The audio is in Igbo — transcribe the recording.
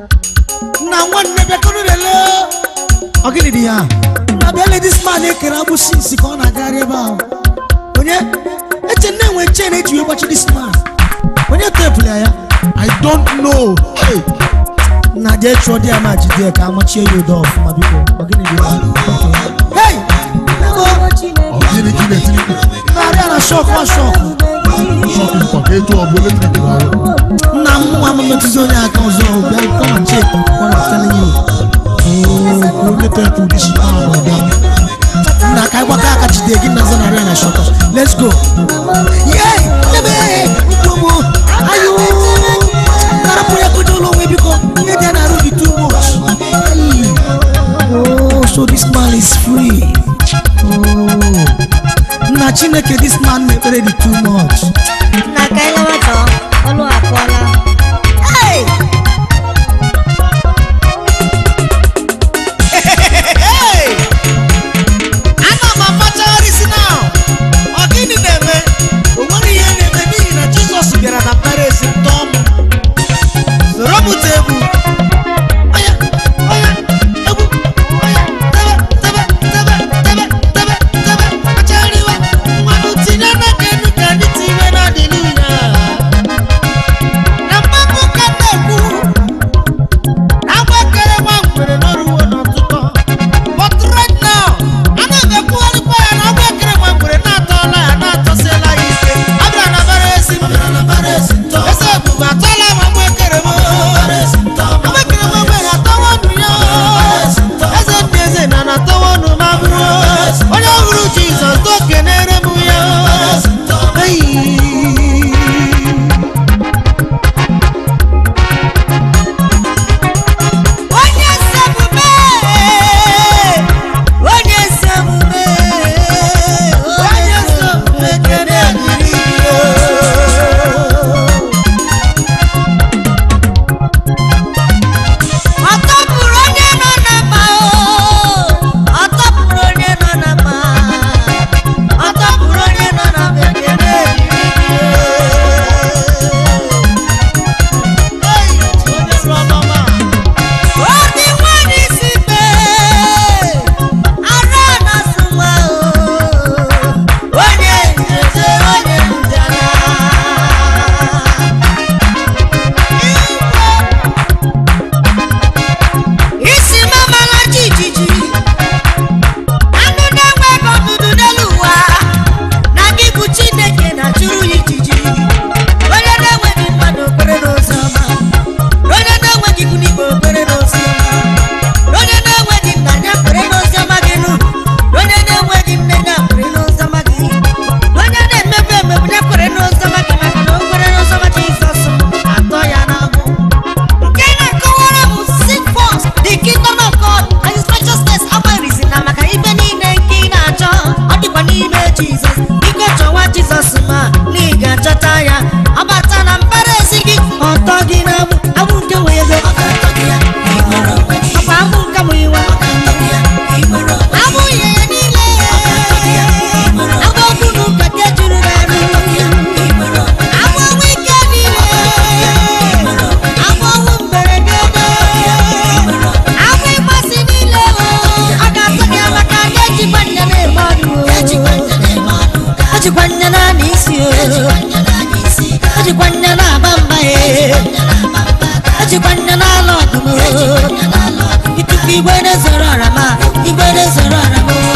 na nwanne bịakọrọ lele ọ gịnị dị ya na bịa le dis man ekere agbụsị nsị ka ọ na-agagharị ebe ahụ onye eche nne enwe chen eji wee gbachi dis man onye tepụla ya i don't know hey. na jee chụọ di ya ma jide ya ka amachie ya ụdọ ọfụma biko ọ gịnị dị ya Okay. hey ego Ọ gịnị ka ị na-etiri mkpu? narị a na shọk wa shọk Shọkụ nkwa ka etu ọ bụ eletrik na-arụ. nna m nwa m metụzi onye aka ọzọ bịa come and check what I'm telling you oh onye tepu dị shi ahụ ọbịa nna ka ịgbaka aka jide gị na zanarị a na shọk let's go yey ebe mkpụmụ ayo karapụ ya kudo ụlọ onwe biko ihe dị ya na-arụ dị too much Hey. oh so this man is free oh nna chineke this man na-ekpere dị too much na ka anyị lawa chọọ ọlụ akụọla Hey! Hey! Ana m amachagharịsị now. Ọ gịnị na-eme? O nwere ihe na-eme n'ihi na Jizọs bịara na mbara ezi tọọ m. Soro m tee egwu. Oya, oya, egwu, oya, tebe, tebe, tebe, tebe, tebe, tebe, achagharịwa. Mmanụ tinye n'aka enu ka anyị tinye n'ọdịnihu ya. na mmanụ ka na-ekwu na agbakere nwa ngwere n'ọrụwo n'ọtụtụ but right now ana m ekwugharịkwa ya na agbakere nwa ngwere na-atọọla ya na-atọsiela ya ike abịara na bara ezi m eze ebube atọọla m agbakere m agbakere nwa ngwere atọwa ọnụ ya eze ndị eze na na-atọwa ọnụ m abụrụ onye ọhụrụ jizọs tokenere m ya Hey. onye eze omume onye eze omume onye eze omume kere dịrị ọ tọpụrụ onye nọ na mma ọ tọpụrụ onye nọ na mma ọ tọpụrụ onye nọ na mma ekele Odi nwanyị si mee, ara na-asụ nwa o, onye nzeze onye njana. Isi mamala jijiji, anụ na-enweghị ọdụdụ n'elu ụwa, na gị bụ Chineke na-achụrụ ya ijiji. Onye na-enweghị mmadụ okpere n'ụzọ ọma. onye na-enweghị ikwu n'igwe okpere n'ozi ọma onye na-enweghị nna ya kwere n'ozi ọma gị nụ onye na-enweghị nne ya kwere n'ozi ọma gị onye na-emebu emebu ya kwere n'ozi ọma gị maka na o kwere n'ozi ọma Jizọs atọ ya n'abụ nke na-akọwara m seek first the kingdom of God and his righteousness agbarizi na maka ibe niile nke ị na-achọ ọ dịkwa n'ime Jizọs biko chọwa Jizọs ma na ị ga-achọta ya ọ bata na mbara ezi gị ọtọ gị na agbụ agbụ nke nwe ego ọkwa agbụ nke mụ iwe agbụ ihe ya niile agbụ okwu na ụka nke juru n'arụ agbụ ọnwụ ike niile agbụ ọnwụ mberede agbụ ịgbasi niile o ọ ga-atọ gị maka na ejikwa nya na-eme ọdụ o ejikwa nya na isi o ejikwa nya na-aba mba e ejikwa nya na-alụ ọgụ m o ikuku igwe na-ezoro ọra ma igwe na-ezoro ọra m o